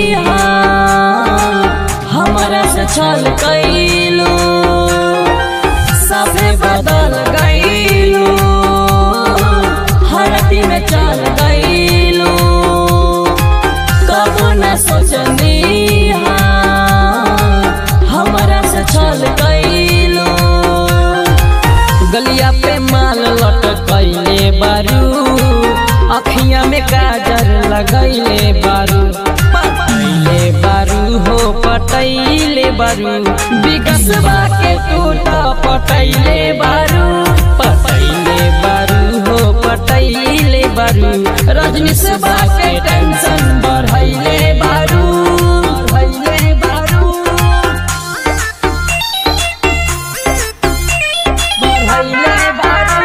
हमारा से छल कैलू सभे बदल गईलू हरती में चल गईलू कबो न सोचनी हमारा से छल कैलू गलिया पे माल लटकैले बारू अखिया में काजर लगैले बारू पटैले बारू हो पटैले बारू बिगसबा के टूटा पटैले बारू पटैले बारू हो पटैले बारू रजनी सबा के टेंशन बढ़ैले बारू बढ़ैले बारू बढ़ैले बारू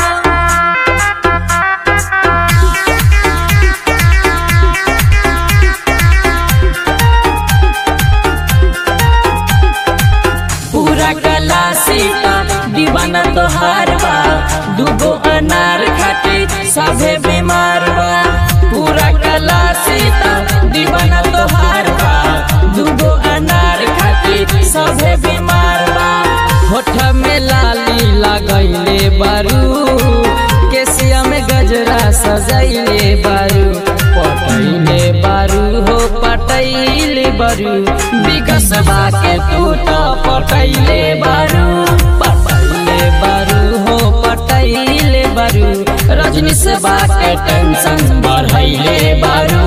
पूरा गला सीता दीवाना तोहार बा दूगो अनार खाते सभे बीमार बा पूरा गला सीता दीवाना तोहार बा दूगो अनार खाते सभे बीमार बा होठ में लाली लगैले बारू केसिया में गजरा सजैले बारू पटैले बारू हो पटैले बारू बिगसबा के टूट पटैले बारू पटैले बारू हो पटैले बारू रजनी सबा के टेंशन बढ़ैले बारू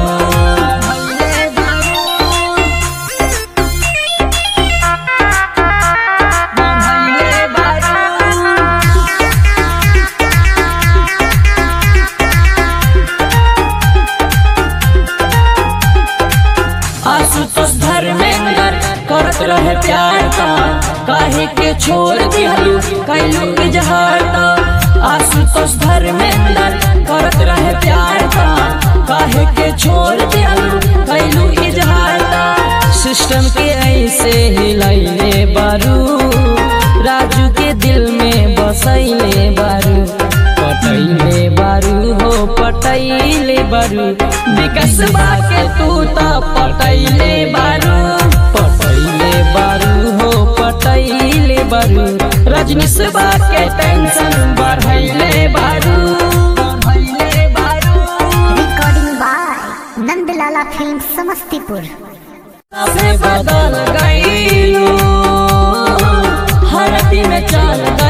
बढ़ैले बारू आशुतोष धर्मेंद्र करत रहे प्यार का काहे के छोड़ दिहलू कैलू इजहार का आशुतोष धर्मेंद्र करत रहे प्यार का काहे के छोड़ दिहलू कैलू इजहार का सिस्टम के ऐसे हिलैले बारू राजू के दिल में बसैले बारू पटैले बारू हो पटैले बारू विकसबा के तू त पटैले बारू पटैले बारू हो पटैले बारू रजनीशबा के टेंशन बढ़ैले बारू बढ़ैले बारू recording by Nandlala film Samastipur सभे बदल गईलू हरती में चल गई